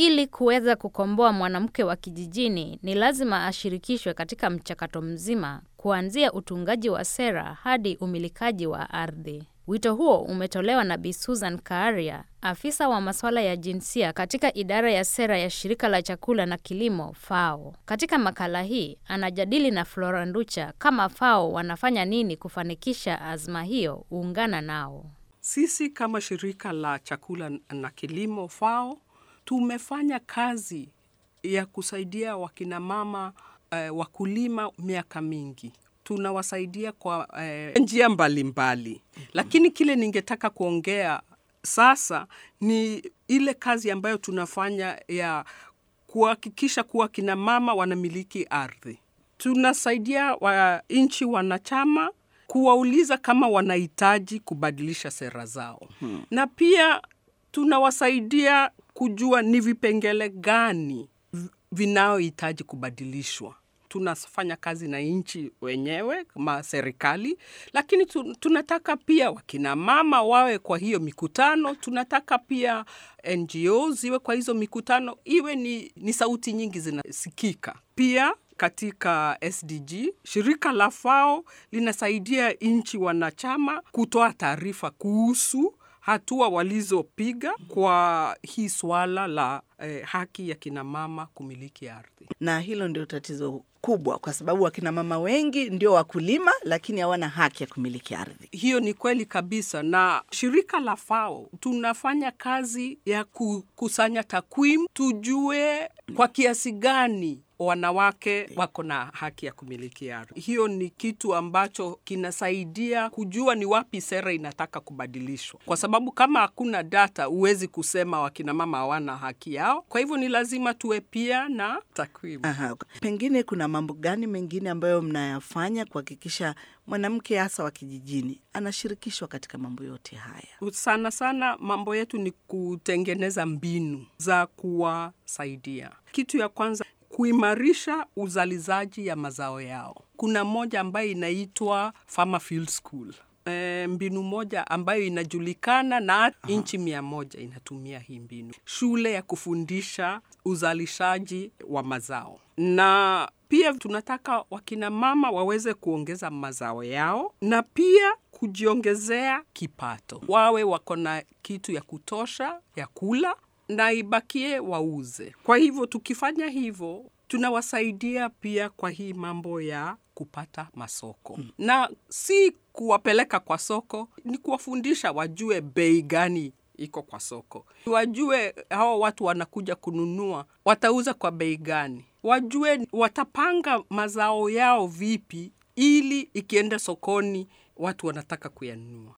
Ili kuweza kukomboa mwanamke wa kijijini, ni lazima ashirikishwe katika mchakato mzima, kuanzia utungaji wa sera hadi umilikaji wa ardhi. Wito huo umetolewa na Bi Susan Kaaria, afisa wa masuala ya jinsia katika idara ya sera ya shirika la chakula na kilimo FAO. Katika makala hii anajadili na Flora Nducha kama FAO wanafanya nini kufanikisha azma hiyo. Ungana nao. Sisi kama shirika la chakula na kilimo FAO tumefanya kazi ya kusaidia wakinamama eh, wakulima miaka mingi tunawasaidia kwa eh, njia mbalimbali mbali. Lakini kile ningetaka kuongea sasa ni ile kazi ambayo tunafanya ya kuhakikisha kuwa kina mama wanamiliki ardhi. Tunasaidia wa nchi wanachama kuwauliza kama wanahitaji kubadilisha sera zao hmm. Na pia tunawasaidia kujua ni vipengele gani vinayohitaji kubadilishwa tunafanya kazi na nchi wenyewe kama serikali, lakini tunataka pia wakina mama wawe kwa hiyo mikutano. Tunataka pia NGO ziwe kwa hizo mikutano, iwe ni, ni sauti nyingi zinasikika. Pia katika SDG shirika la FAO linasaidia nchi wanachama kutoa taarifa kuhusu hatua walizopiga kwa hii swala la eh, haki ya kinamama kumiliki ardhi. Na hilo ndio tatizo kubwa, kwa sababu wakinamama wengi ndio wakulima, lakini hawana haki ya kumiliki ardhi. Hiyo ni kweli kabisa, na shirika la FAO tunafanya kazi ya kukusanya takwimu, tujue kwa kiasi gani wanawake wako na haki ya kumiliki ardhi. Hiyo ni kitu ambacho kinasaidia kujua ni wapi sera inataka kubadilishwa, kwa sababu kama hakuna data, huwezi kusema wakinamama hawana haki yao. Kwa hivyo ni lazima tuwe pia na takwimu. Aha. Pengine kuna mambo gani mengine ambayo mnayafanya kuhakikisha mwanamke hasa wa kijijini anashirikishwa katika mambo yote haya? Sana sana mambo yetu ni kutengeneza mbinu za kuwasaidia. Kitu ya kwanza kuimarisha uzalishaji ya mazao yao. Kuna moja ambayo inaitwa Farmer Field School. E, mbinu moja ambayo inajulikana na nchi mia moja inatumia hii mbinu, shule ya kufundisha uzalishaji wa mazao. Na pia tunataka wakina mama waweze kuongeza mazao yao na pia kujiongezea kipato, wawe wako na kitu ya kutosha ya kula na ibakie wauze. Kwa hivyo tukifanya hivyo, tunawasaidia pia kwa hii mambo ya kupata masoko mm. Na si kuwapeleka kwa soko, ni kuwafundisha wajue bei gani iko kwa soko, wajue hao watu wanakuja kununua watauza kwa bei gani, wajue watapanga mazao yao vipi ili ikienda sokoni watu wanataka kuyanunua.